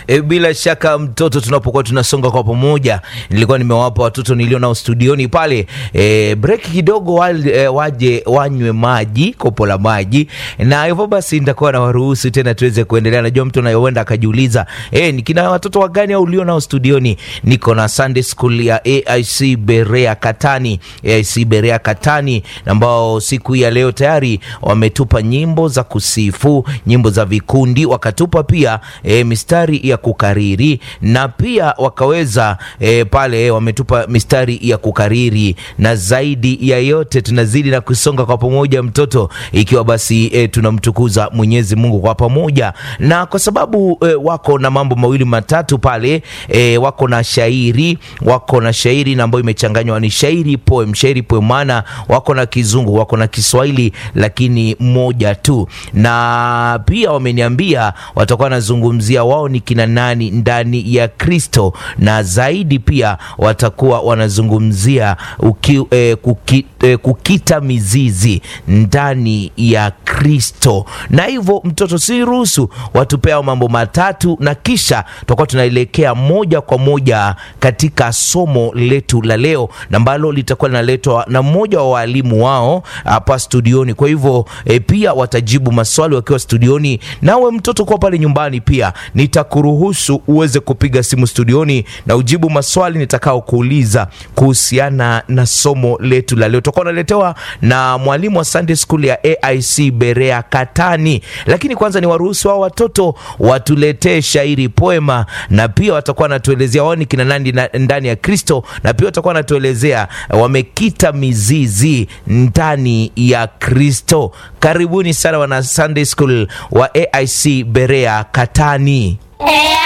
E, bila shaka mtoto, tunapokuwa tunasonga kwa pamoja, nilikuwa nimewapa watoto nilio nao studioni pale e, break kidogo wale, e, waje wanywe maji, kopo la maji, na hivyo basi nitakuwa na waruhusu tena tuweze kuendelea. Najua mtu anayoenda akajiuliza e, nikina watoto wagani au ulio nao studioni? Niko na Sunday School ya AIC Berea Katani, AIC Berea Katani ambao siku hii ya leo tayari wametupa nyimbo za kusifu, nyimbo za vikundi, wakatupa pia e, mistari ya kukariri na pia wakaweza e, pale wametupa mistari ya kukariri, na zaidi ya yote tunazidi na kusonga kwa pamoja mtoto, ikiwa basi e, tunamtukuza Mwenyezi Mungu kwa pamoja, na kwa sababu e, wako na mambo mawili matatu pale e, wako na shairi, wako na shairi na ambayo imechanganywa ni shairi poem, shairi poem, maana wako na Kizungu, wako na Kiswahili, lakini moja tu, na pia wameniambia watakuwa wanazungumzia wao ni kina nani ndani ya Kristo, na zaidi pia watakuwa wanazungumzia uki, eh, kuki, eh, kukita mizizi ndani ya Kristo. Na hivyo mtoto, si ruhusu watupea mambo matatu, na kisha tutakuwa tunaelekea moja kwa moja katika somo letu la leo, na ambalo litakuwa linaletwa na mmoja wa walimu wao hapa studioni. Kwa hivyo eh, pia watajibu maswali wakiwa studioni. Nawe mtoto, kwa pale nyumbani pia nitakuruhusu uweze kupiga simu studioni na ujibu maswali nitakao kuuliza kuhusiana na somo letu la leo. Tutakuwa naletewa na mwalimu wa Sunday School ya AIC Berea Katani, lakini kwanza ni waruhusu hao watoto watuletee shairi poema, na pia watakuwa wanatuelezea wao ni kina nani ndani ya Kristo, na pia watakuwa wanatuelezea wamekita mizizi ndani ya Kristo. Karibuni sana wana Sunday School wa AIC Berea Katani.